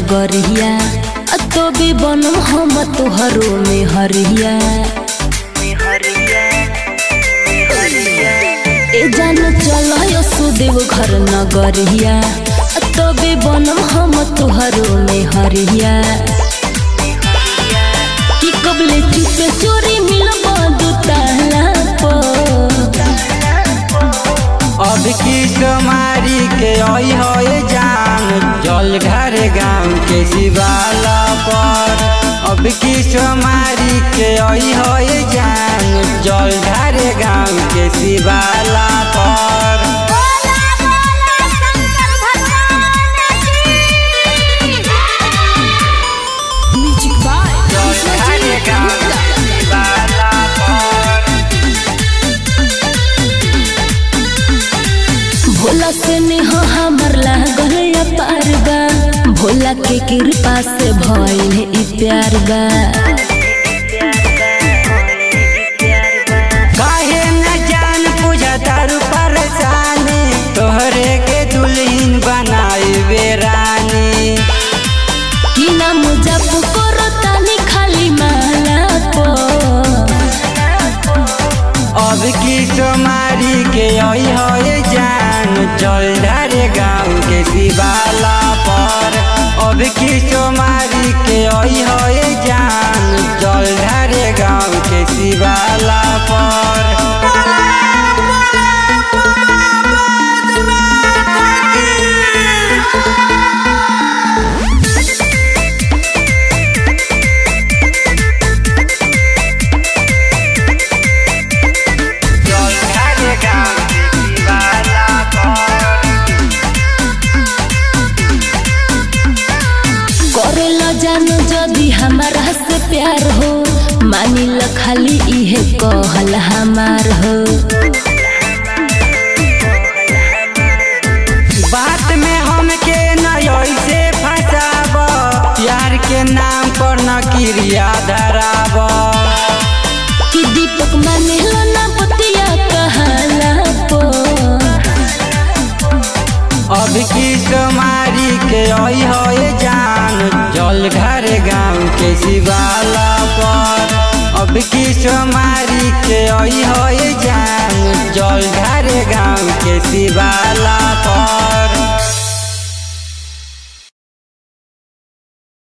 नगरिया आ तो भी बनम हम तोहरो में हरिया ए जान चल सुदेव घर नगरिया आ तो भी बनम हम तोहरो में हरिया कि कबले चुपे चोरी मिलब दू ताला पर अब की सोमारी के आई है जान जल घर गाँव के शिवाला पर अब की सोमारी के आई है जान जल घर गाँव के शिवाला पर बोला बोला शंकर भगवान की म्यूजिक बाय जल घर गाँव के शिवाला पर भोला से नेह हमर लागल या पार बा भोला के कृपा से भइल ई प्यार बा काहे न जान पूजा तारू परेशानी तोहरे के दुल्हन बनाई बेरानी कि नाम जप करो तानी खाली माला पो अब की सोमारी के आई है जान जलधार गाँव के शिवाला पर अब की सोमारी के आई है जान जलधार गाँव के शिवाला पर जलधार गाँव के शिवाला पर करेला जानो जदी हमारा से प्यार हो मानी ल खाली इहे कहल हमार हो बात में हमके न ऐसे फंसाब प्यार के नाम पर न क्रिया धराब कि दीपक माने लो ना बतिया कहला पो अब की सोमारी के आई है जान जल घर गाँव के शिवाला पर अब की सोमारी के आई है जान जल घर गाँव के शिवाला